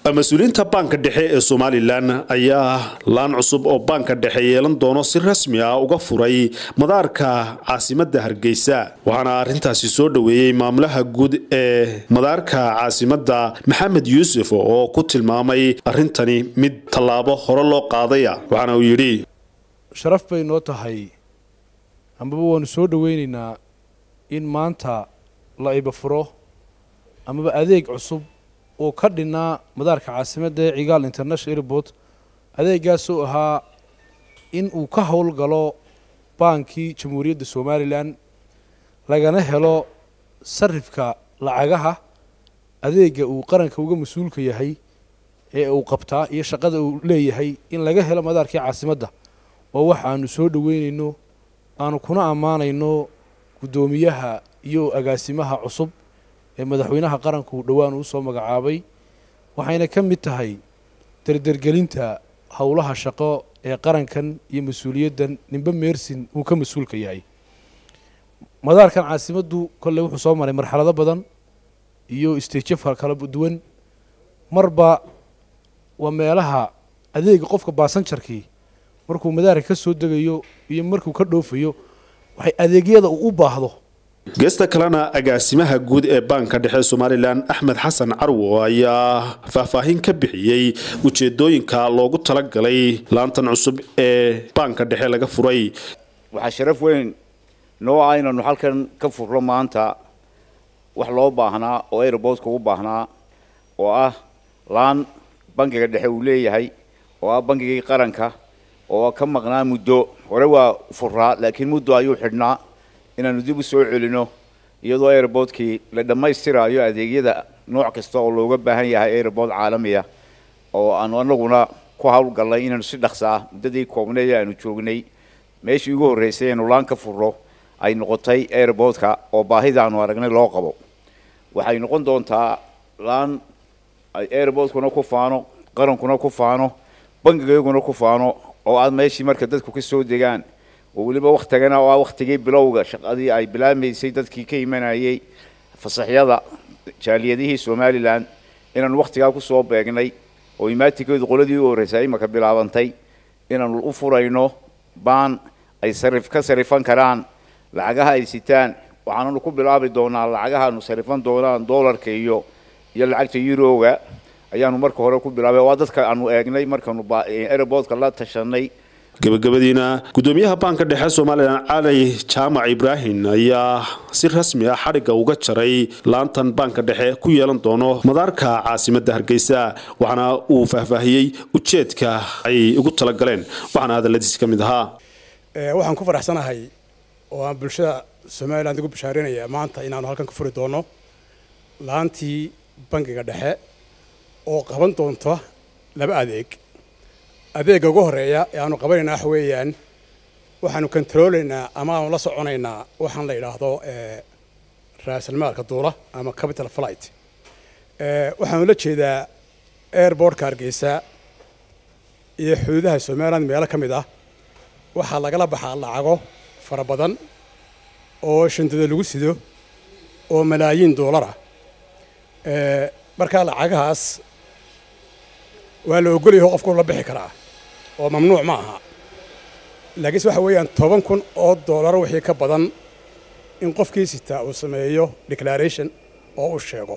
mas-uuliyiinta baanka dhexe ee somalilan ayaa laan cusub oo baanka dhexe yeelan doono si rasmi ah uga furay madaarka caasimadda hargeysa waxaana arrintaasi soo dhoweeyey maamulaha guud ee madaarka caasimadda maxamed yuusuf oo ku tilmaamay arrintani mid tallaabo hore loo qaadaya waxaana uu yidhi sharaf bay noo tahay amaba waanu soo dhoweynaynaa in maanta la ibafuro amaba adeeg cusub oo ka dhinnaa madaarka caasimadda ee cigaal international airport adeegaasoo ahaa in uu ka howlgalo baankii jamhuuriyadda somalilan lagana helo sarifka lacagaha adeega uu qaranka uga mas-uulka yahay ee uu qabtaa iyo shaqada uu leeyahay in laga helo madaarkii caasimadda oo wax aanu soo dhoweynayno aanu kuna ammaanayno guddoomiyaha iyo agaasimaha cusub ee madaxweynaha qaranku dhowaan uu soo magacaabay waxayna ka mid tahay derdergelinta howlaha shaqo ee qarankan iyo mas-uuliyaddan nimbe meersin uu ka mas-uulka yahay madaarkan caasimaddu kolley wuxuu soo maray marxalado badan iyo isteejo kala duwan marba waa meelaha adeega qofka baasanjarkii markuu madaarka ka soo degayo iyo markuu ka dhoofayo waxay adeegyada uu u baahdo geesta kalena agaasimaha guud ee baanka dhexe somalilan axmed xasan carwo ayaa faahfaahin ka bixiyey ujeedooyinka loogu talagalay laantan cusub ee baanka dhexe laga furay waxaa sharaf weyn noo ah inaanu halkan ka furno maanta wax loo baahnaa oo airboodka u baahnaa oo ah laan bankiga dhexe uu leeyahay oo ah bankigii qaranka oo ka maqnaa muddo hore waa furaa laakiin muddo ayuu xidhnaa inaanu dib u soo celino iyadoo airboodkii la dhammaystiraayo adeegyada nooc kasta oo looga baahan yahay airbood caalamiya oo aanu anaguna ku howlgallay inaanu si dhaqsaa muddadii koobneed aanu joognay meeshii ugu horreysay aynu laan ka furno ay noqotay airboodka oo baahida aanu aragnay loo qabo waxay noqon doontaa laan ay airboodkuna ku faano qarankuna ku faano bankigayguna ku faano oo aad meeshii marka dadku ka soo degaan oo weliba waktigana oo ah waktigii bilowga shaqadii ay bilaamaysay dadkii ka imanayay fasaxyada jaaliyadihii somalilan inaanu waktigaa kusoo beegnay oo imaatikeedu qoladii u horreysay imaka bilaabantay inaanu u furayno baan ay sarif ka sarifan karaan lacagaha ay sitaan waxaananu ku bilaabi doonaa lacagahaanu sarifan doonaan doolarka iyo iyo lacagta eurooga ayaanu marka hore ku bilaabay waa dadka aanu eegnay markaanu airboodka la tashanay gabagabadiina guddoomiyaha baanka dhexe somalilan cali jaamac ibraahim ayaa si rasmi ah xadhigga uga jaray laantan baanka dhexe ku yeelan doono madaarka caasimadda hargeysa waxaana uu faahfaahiyey ujeedka ay ugu talagaleen waxaana hadalladiisi ka mid ahaa waxaan ku faraxsanahay oo aan bulshada somalilan ugu bashaarinaya maanta inaanu halkan ka furi doono laantii bankiga dhexe oo qaban doonta laba adeeg adeegga ugu horreeya ee aanu qabanaynaa waxa weeyaan waxaanu kontaroolaynaa ama aanu la soconaynaa waxaan la yidhaahdo raasalmaalka duula ama capital flight waxaanu la jeedaa airbortka hargeysa iyo xuduudaha somaliland meelo ka mid ah waxaa lagala baxaa lacago fara badan oo shandado lagu sido oo malaayiin doolara markaa lacagahaas waa la ogolyaho qofku la bixi karaa oo mamnuuc ma aha laakiinse waxa weeyaan toban kun oo dollar wixii ka badan in qofkii sitaa uu sameeyo declaration oo uu sheego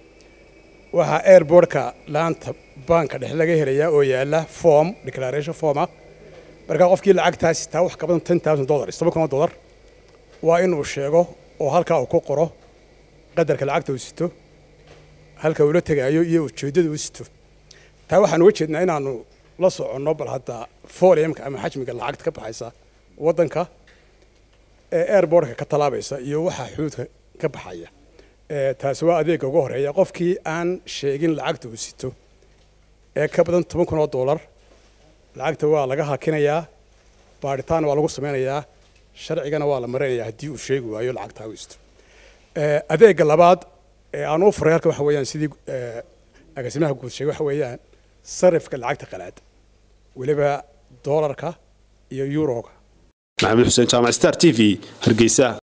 waxaa airbortka laanta baanka dhexe laga helayaa oo yaalla form declaration forma markaa qofkii lacagtaa sitaa wax ka badan ten thousand dollars toban kun oo dollar waa inuu sheego oo halkaa uu ku qoro qadarka lacagta uu sito halka uu la tegaayo iyo ujeeddada uu sito taa waxaan uga jeednaa inaanu la soconno bal hadda foliumka ama xajmiga lacagta ka baxaysa waddanka ee airbortka ka tallaabaysa iyo waxaa xuduudka ka baxaya taasi waa adeegga ugu horreeya qofkii aan sheegin lacagta uu sito ee ka badan toban kun oo dollar lacagta waa laga hakinayaa baadhitaanna waa lagu samaynayaa sharcigana waa la marinayaa haddii uu sheegi waayo lacagtaa uu sito adeegga labaad ee aan u furay halka waxa weeyaan sidii agaasimaha guud sheegay waxa weeyaan sarifka lacagta qalaad weliba doolarka iyo yuroga maxamed xuseen jaamac star t v hargeysa